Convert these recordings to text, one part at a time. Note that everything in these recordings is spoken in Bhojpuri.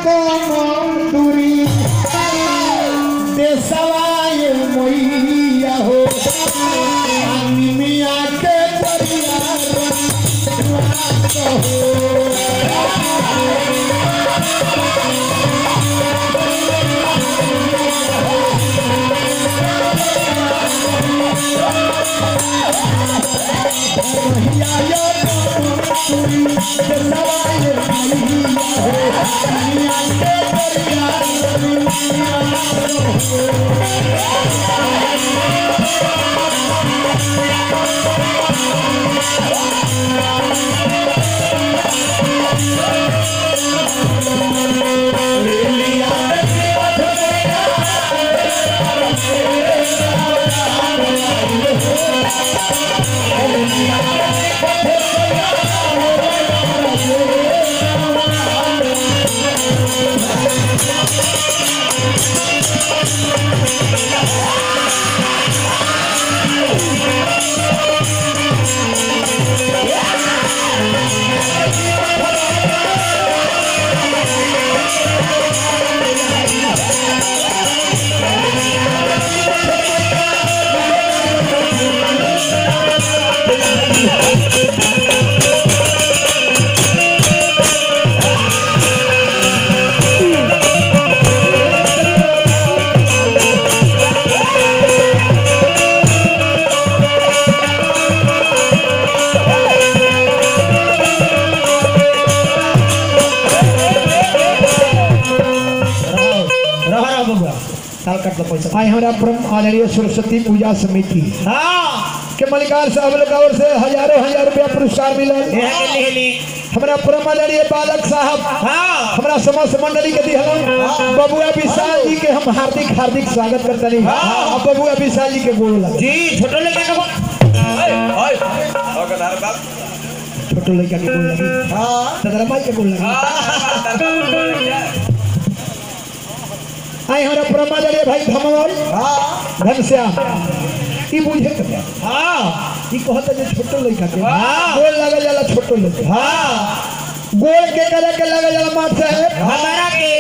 कौन दूरी देसवाय मैया हो निमिया के परिवार रहा रहा बबुआ साल कट लो पैसा आई हमारा परम आदरणीय सरस्वती पूजा समिति हाँ के मलिकार साहब लोग और से हजारों हजार रुपया पुरस्कार मिलल यहाँ के लिए ली हमारा परम आदरणीय बालक साहब हाँ हमारा समस्त मंडली के दिहलन बबुआ विशाल जी के हम हार्दिक हार्दिक स्वागत करते नहीं हाँ। अब बबुआ विशाल जी के गोड़ लगा जी छोटो लेके का छोटो लड़का के गोड़ लगी हाँ तदरा माई के गोड़ लगी आई हमारा परम आदरणीय भाई धमल हाँ घनश्याम ई बुझे के बा। हाँ ई कहता जे छोटो लड़का के हाँ। गोड़ लगा जाला छोटो लड़का हाँ गोड़ के करे के लगा जाला माथ साहब हमारा के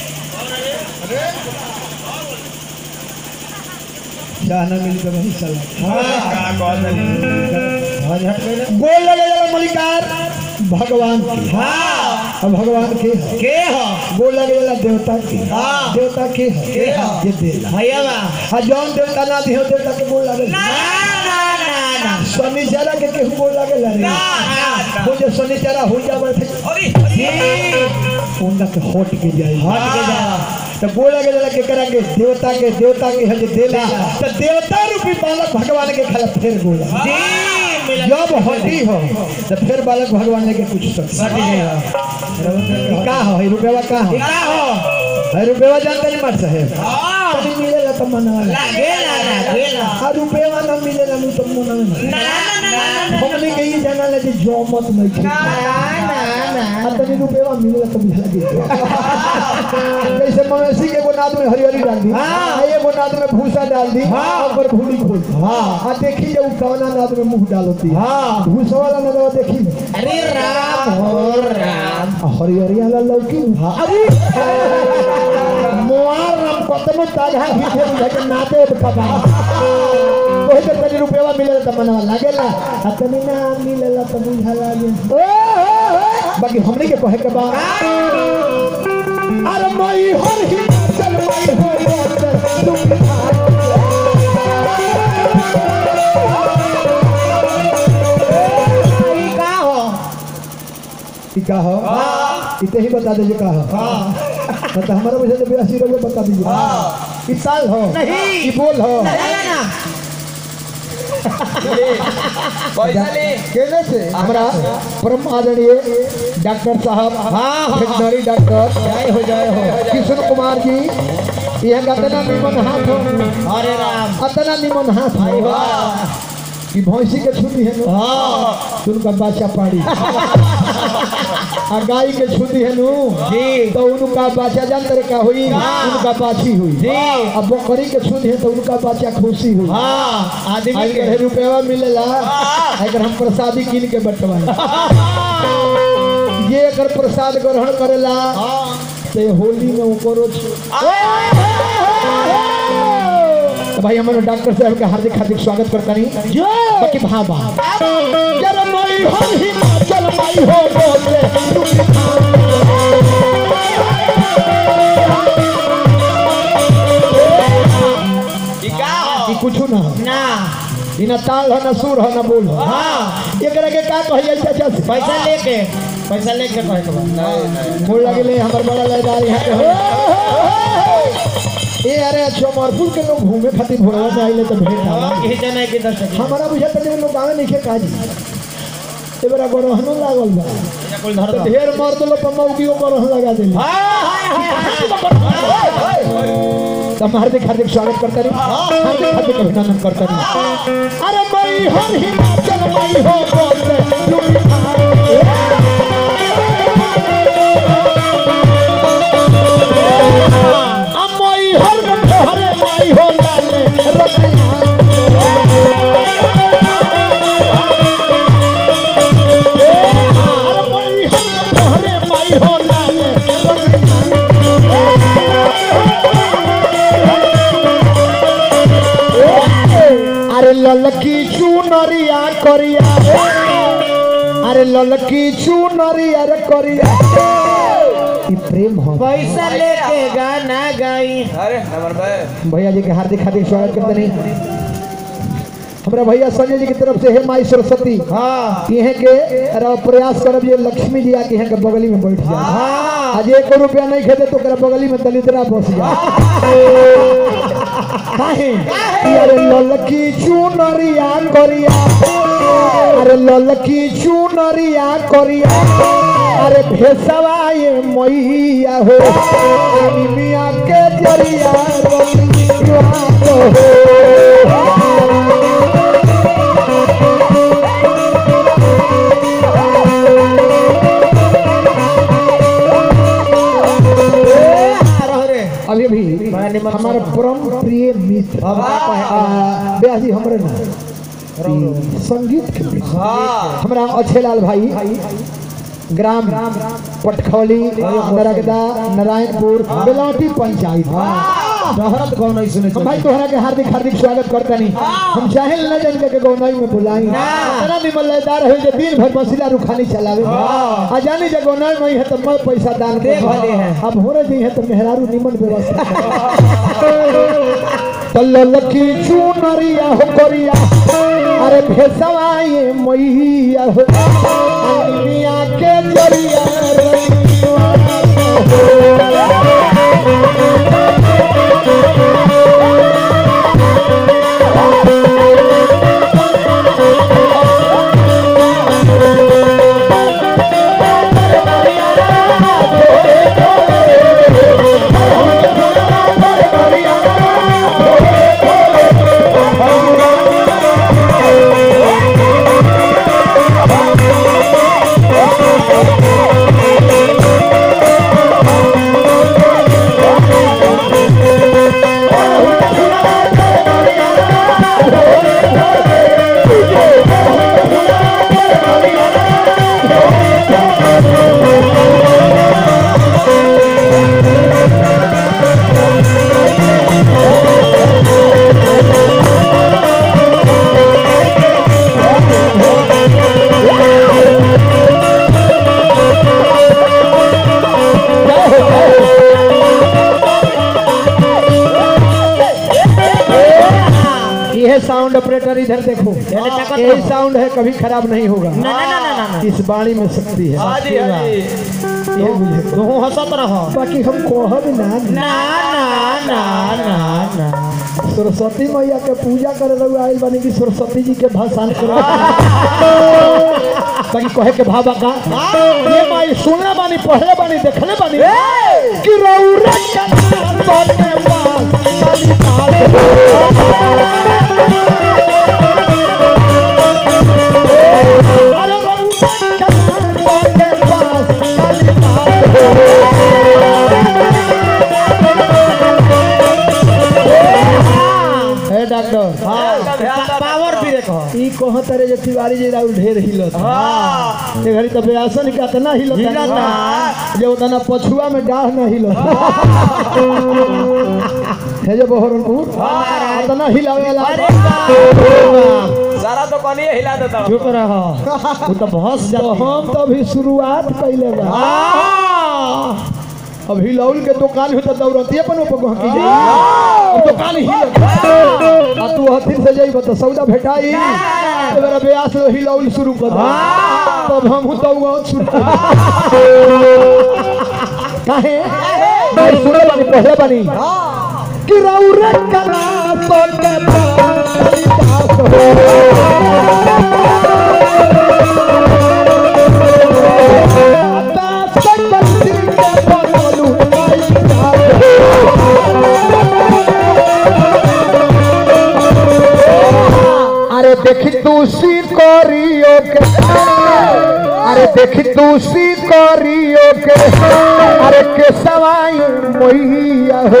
चाह ना मिल के वही चला हाँ झट गए ना। गोड़ लगा जाला मलिकार भगवान के हाँ अब भगवान के है के हो गोड़ लगे जाला देवता के हाँ। देवता के है के है? ये देला भैया बा आ जौन देवता ना दिहो देवता के गोड़ लगे ना ना ना ना शनिचरा के केहू गोड़ लगे ला रे ना ना वो जो शनिचरा हो जावे थे जी उनका के हट के जाए हट के जा तो गोड़ लगे जाला के करा के देवता के देवता के है जे देला तो देवता रूपी बालक भगवान के खाला फिर गोड़ लगे जी मिला जब हटी हो तो फिर बालक भगवान लेके कुछ सकते हट गया का हो है रुपया का हो का हो है रुपया जानते नहीं मत साहेब हाँ कभी मिलेगा तो मना लागेला लागेला आ रुपया ना मिलेगा नहीं तो मना ना ना ना ना हमने कही जाना लगे जो मत नहीं थे आ तनी रुपया मिलेगा तो बुझा दे जैसे मवेशी के गोनाद में हरियरी डाल दी हाँ। आ ये गोनाद में भूसा डाल दी हाँ। ऊपर भूली खोल दी हाँ। आ देखी जब कवना नाद में मुंह डालती हाँ। भूसा वाला नाद देखी अरे राम हो राम आ हरियरी वाला लौकी अरे मोआर राम कतनो ताजा हिथे बुझा के नाते कबा ओहे तो तनी रुपया मिलेला त मनवा लागेला आ तनी ना मिलेला त बुझा लागे ओ हो, हो। बाकी हमने के कहे के बा अरे मई हर ही चल मई हर ई का हो का हो इते ही बता दीजिए का हो हाँ तो हमारा वजह से बयासी रुपये बता दीजिए इस साल हो नहीं। ई बोल हो ना ना केने से हमारा परम आदरणीय डॉक्टर साहब हाँ, हाँ। वेटनरी डॉक्टर जय हो जय हो किशन कुमार जी यह अतना निमन हाथ हो हरे राम अतना निमन हाथ भाई हो वाह कि भैंसी के छुट्टी है नु हाँ उनका बच्चा पाड़ी आ गाय के छुट्टी है नु जी तो उनका बच्चा जानते रहे का हुई हाँ। उनका बाछी हुई जी अब बकरी के छुट्टी है तो उनका बच्चा खुशी हुई हाँ आदमी अगर के रुपया मिलेला अगर हम प्रसादी कीन के बंटवाए ये अगर प्रसाद ग्रहण करेला हाँ तो ये होली में ऊपर तो भाई हमारे डॉक्टर साहब का हार्दिक हार्दिक स्वागत करता नहीं जो बाकी भाबा जरा मई हर हिमाचल मई हो बोले ई का ई हो कुछ ना ना ई ना ताल है ना सुर है ना बोल है हाँ एकरा के का कहिए चाचा से पैसा लेके पैसा लेके कहे के बाद नहीं नहीं मोड़ लगले हमर बड़ा लयदार यहाँ के हो ए अरे अच्छा मरपुर के लोग घूमे खातिर भोरवा से आइले तो भेंट आवा और खींचे नहीं कि दस टका हमारा बुझा तक लोग गावे नहीं खे काजी ए बड़ा गरहनो लागल बा या कुल धर तो दो ढेर मार दलो पमौगियो गरहन लगा देली तो हम हार्दिक हार्दिक स्वागत करते रही हार्दिक हार्दिक अभिनंदन करते रही अरे मई हर हिमाचल मई हो बोलते लुटी मई हर हरे मई हो लाले रतिया अरे मई हर हरे मई हो लाले रतिया अरे ललकी चुनरिया करिया अरे ललकी चुनरिया रे करिया ई प्रेम हो पैसा लेके गाना गाई अरे नंबर भाई भैया जी के हार्दिक हार्दिक स्वागत करते नहीं हमारा भैया संजय जी की तरफ से हे माई सरस्वती हाँ इहे के अरे प्रयास करब ये लक्ष्मी जी आके यहाँ के बगली में बैठ जा हाँ आज एक रुपया नहीं खेते तो ओकरा बगली में दलितरा बस जा काहे अरे ललकी चुनरिया करिया अरे ललकी चुनरिया करिया अरे भेसवा ये मैया हो मिया के जरिया रंगिया हो रहो रे अभी भी बड़ा निमन हमारा परम प्रिय मित्र अब का कहे? आ, ब्याह जी हमरे ना ई संगीत के विषय। हाँ हमरा अच्छे लाल भाई ग्राम पटखौली नरगदा नारायणपुर बेलौटी पंचायत शहरत कौन नहीं सुने हम भाई तोहरा के हार्दिक हार्दिक स्वागत करते नहीं हम चाहे न जान के गौनाई में बुलाई इतना भी मल्लेदार है जो दिन भर मसीला रुखानी चलावे आ जाने जे गौनाई में है तो मैं पैसा दान दे भले है। अब हो रही है तो मेहरारू निमन व्यवस्था तो ललकी चुनरिया हो करिया अरे भेसवा ये मैया हो अनिया के जरिया रंगिया हो। यह साउंड ऑपरेटर इधर देखो यानी ताकत यही साउंड है कभी खराब नहीं होगा ना ना ना ना ना इस बाणी में शक्ति है हाँ जी हाँ जी ये बुझे तू हंसत रहो बाकी हम कहब ना ना ना ना ना ना सरस्वती मैया के पूजा करे रहुआ आइल बानी कि सरस्वती जी के भाषण करे बाकी कहे के भाबा का ये माई सुनले बानी पढ़ले बानी देखले बानी कि रौरा का बाटे पास काली काले अरे रौरा का बाटे पास काली काले हे डॉक्टर हाँ पावर भी देखो ई कहत रे जे तिवारी जी राउल ढेर हिलत हाँ ये घड़ी तो बेआसन का तना हिलत हिलता। जे उतना पछुआ में डाढ़ न हिलत हे जे बहरनपुर उतना हिलावे वाला अरे बाप सारा तो कनिए हिला देता चुप रहो वो तो बहुत तो हम तो अभी शुरुआत कैले बा हाँ अब हिलौल के दुकान हो तो दौड़ती अपन ऊपर गहकी जाई अब दुकान हिल आ तू हथिन से जाई तो सौदा भेटाई तो मेरा ब्यास लो हिलौल शुरू कर दे तब हम तो गाँव शुरू कर काहे मैं सुने बानी पहले बानी कि रौरे कला तो के पाली दास हो दास कलसी के बनलू पाई दास हो अरे देखी तू सी करियो के अरे देखी तू सी करियो के अरे के सवाई मोइया हो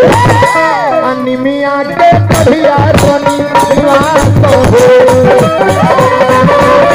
अनिमिया के बढ़िया बनी तो हो